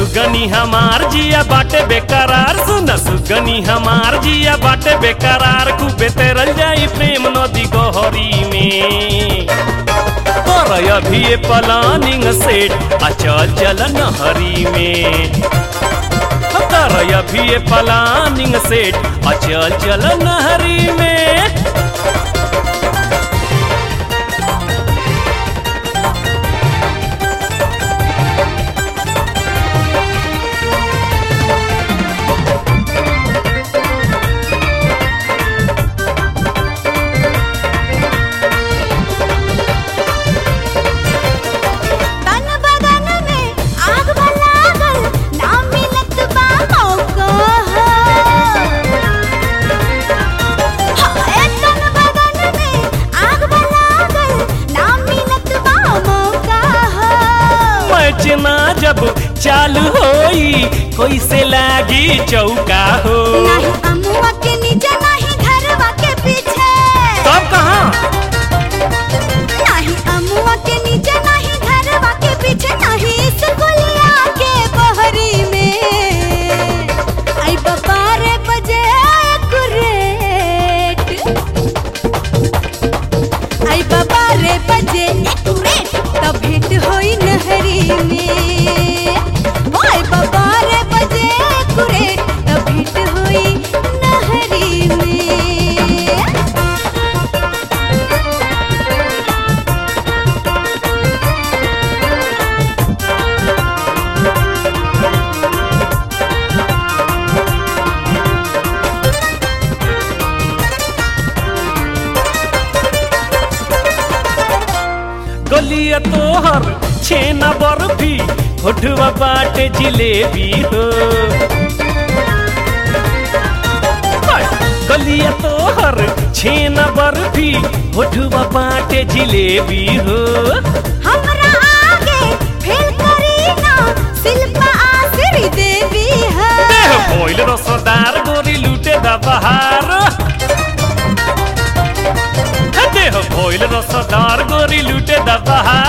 सुगनी हमार जिया बाटे बेकरार सुन सुगनी हमार जिया बाटे बेकरार खूबे तेरल जाई प्रेम नदी गहरी में कर अभी ये प्लानिंग सेट आ चल चल नहरी में कर अभी ये प्लानिंग सेट आ चल चल नहरी में तन बदन में आग लागल ना मिलत बा मौका हाय तन बदन में आग लागल ना मिलत बा मौका मैच ना जब चालू होई कोई से लागी चौका हो नहीं अमुआ के नीचे नहीं घरवा के पीछे तब कहाँ नहीं अमुआ के नीचे नहीं घरवा के पीछे नहीं स्कूलिया के बहरी में आई बारे बजे कुरेट आई बारे बजे कुरेट तब भेंट होई नहरी में ओ आई बारे बजे कुरेट तब भेंट होई नहरी में गलिया तोहर छेना बर्फी होठवा बाटे जिलेबी हो हाय, गलिया तोहर छेना बर्फी होठवा बाटे जिलेबी हो हमरा आगे फेल करी ना शिल्पा आसिरी देवी है देह भोइल रसदार गोरी लूटे दा बहार देह भोइल रसदार गोरी लूटे दा बहार